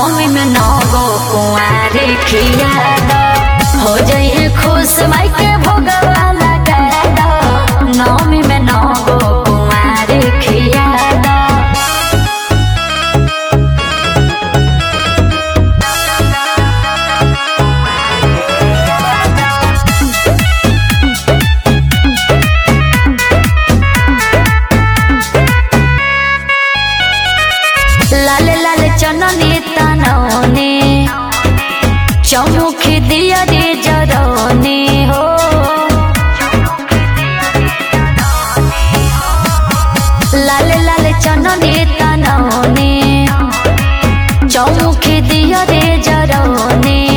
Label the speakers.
Speaker 1: नौमी में नौ गो कुंवारे खिया दो हो जाइए खुश माई के भोगवा लगा दो नौमी में नौ गो कुंवारे खिया दो लाल लाल चननी तनौने चौमुख दिया रे जरौने हो लाल लाल चननी तनौने चौमुख दिया रे जरौने